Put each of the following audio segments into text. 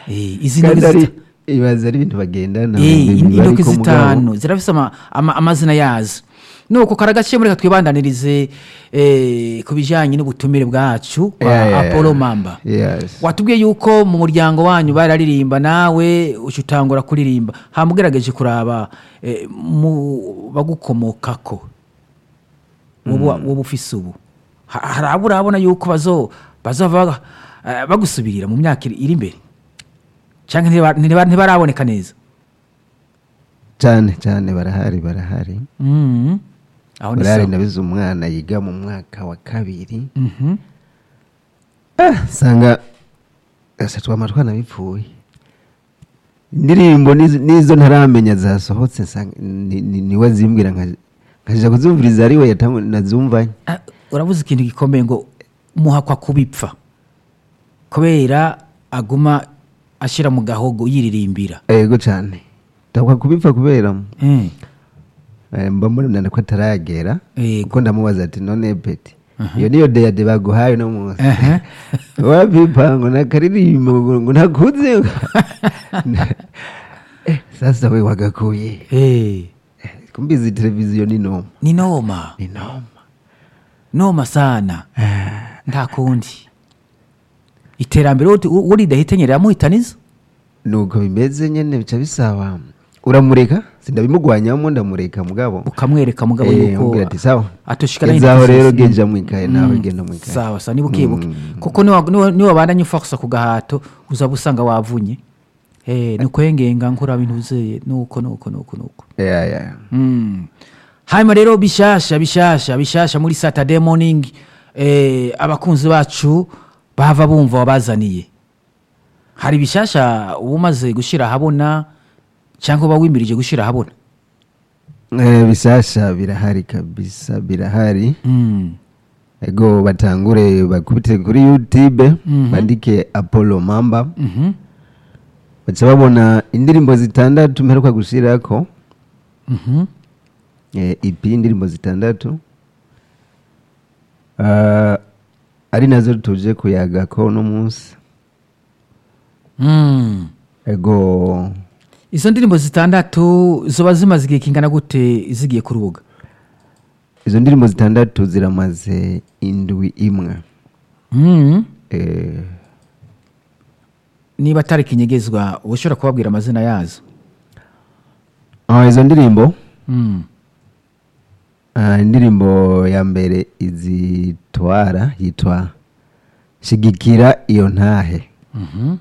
Eh, izi ntoki kandi ari zita- ibaza ari ibintu bagendana Eh, mu mibiri intoki ariko mugabo- zitanu zirafise ama- ama- amazina yazo nuko karagaciye muri twibandanirize eh, ku bijanye n'ubutumire bwacu kwa Yeah, yeah, apollo yeah. mamba Yes. watubwiye yuko mu muryango wanyu bararirimba nawe uca utangura kuririmba hamugerageje kuraba eh, mu bagukomokako wowe wowe ufise ubu Ha- hari abo urabona yuko bazo bazova eh, bagusubirira mu myaka iri iri imbere cyangwa ntiba- ntiba- ntibaraboneka neza cyane cyane barahari barahari Mhm. aho ni barahari sawa nabize umwana yiga mu mwaka wa kabiri Mhm. Ah, sanga ese twama twanabipfuye indirimbo nizo- nizo ntaramenya zasohotse nsanga ni- ni- niwe azimbwira nka- nkajya kuzumviriza ari we yatangu- nazumvanye Ah, urabuze ikintu gikomeye ngo muhakwa kubipfa kubera aguma ashyira mu gahogo yiririmbira ego cyane ndakwa kubipfa kubera Eh, eh, mba mbona ko ataragera Yego. kuko ndamubaza ati none peti iyo niyo deyade baguhaye uno munsi Aha. wapipa ngo nakaririmbo ngo ngo nakuze Eh, sasa we wagakuye eh, Eh, kumbizi televiziyo ni noma ni noma ni noma noma sana nta kundi iterambere uti- u- uri ridahitanye riramuhitaniza nuko bimeze nyene bica bisaba uramureka sindabimugwanyamo ndamureka mugabo ukamwereka mugabo Eh, yuko umbwira ati sawa atoshikana gezaho rero geja mwikaye nawe genda mwikaye sawa sawa niba ukibuke kuko niwa- niwa- niwabandanya ufa gusa ku gahato uzaba usanga wavunye Eh, ni ukwengenga nkura bintu uzeye nuko nuko nuko nuko yeah, yeah. Mm. hanyuma rero bishasha bishasha bishasha muri saturday morning eh, abakunzi bacu bava bumva wabazaniye hari bishasha uba umaze gushyira ahabona cyangwa uba wimirije gushyira ahabona Eh, bisasha birahari kabisa birahari Mm. ego batangure bakubite kuri youtube bandike apollo mamba Mhm. baca babona indirimbo zitandatu mperuka gushirako Mhm. eh, ep indirimbo zitandatu Ah, ari nazo tuje kuyagako uno munsi Mm. ego izo ndirimbo zitandatu zoba zimaze igihe kingana gute zigiye ku rubuga izo ndirimbo zitandatu ziramaze indwi imwe Mm. eh, niba atari kinyegezwa uba ushobora kubabwira amazina yazo ah, izo ndirimbo Mm. ah, indirimbo ya mbere izitwara yitwa shigikira iyo ntahe Mhm.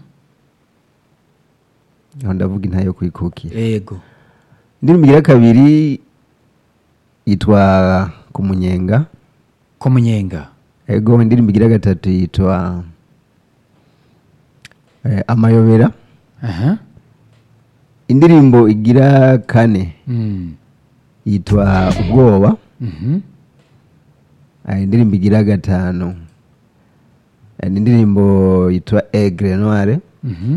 aho ndavuga intahe yo kwikukira ego indirimbo igira kabiri yitwa kumunyenga ko munyenga ego indirimbo igira gatatu yitwa eh, amayobera aha indirimbo igira kane Mm. yitwa ubwoba Mhm. Ah, indirimbo igira gatanu eh, ni indirimbo yitwa egre noire Mhm.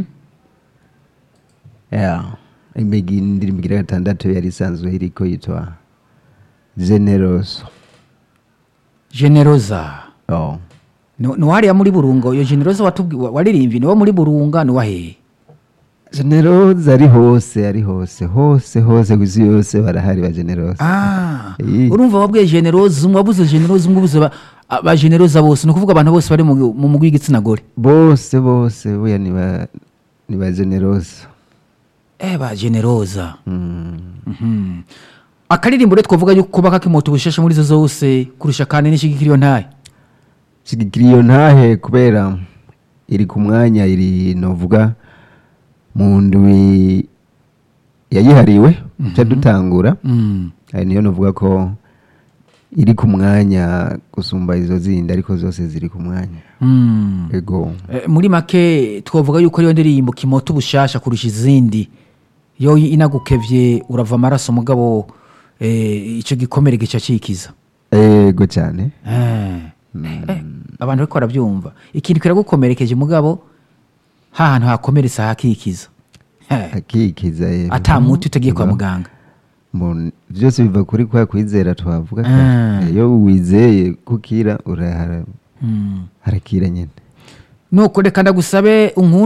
yeah. Imigi- indirimbo igira gatandatu yari isanzwe iriko yitwa generoso generoza oh. ni wariya muri burungo iyo generoza watubwi- wa- waririmbye ni wo muri burunga ni wahehe generoso ari hose ari hose hose hose ku isi yose barahari ba generoso Ah, Eh. urumva wabwiye generoza umwe wabuze generoza umwe ubuze ba- a- ba generoza bose ni ukuvuga abantu bose bari mu mu mugwi w'igitsina gore bose bose buya ni ba ni ba generoso eh ba generoza mm. Mhm. akaririmbo rero twavuga yuko kuba kakimota ubushasha muri zo zose kurusha kandi n'ishigikira iyo ntaye shigikira iyo ntahe kubera iri ku mwanya iri novuga mu ndwi yayihariwe ca dutangura Mm. ari niyo novuga ko iri ku mwanya gusumba izo zindi ariko zose ziri ku mwanya Mm. ego Eh, muri make twavuga yuko ariyo ndirimbo kimota ubushasha kurusha izindi iyo inagukevye urava amaraso mugabo eh, ico gikomere gica cikiza ego cyane Eh. Eh, abantu bariko barabyumva ikintu kiragukomerekeje mugabo hahantu hakomeretse hakikiza Eh, akikiza eh. ata muti utagiye kwa muganga Mbona byose biva kuri kwa kwizera twavuga Ah. iyo wizeye kukira urahara Mm. harakira nyine nuko reka ndagusabe unkunde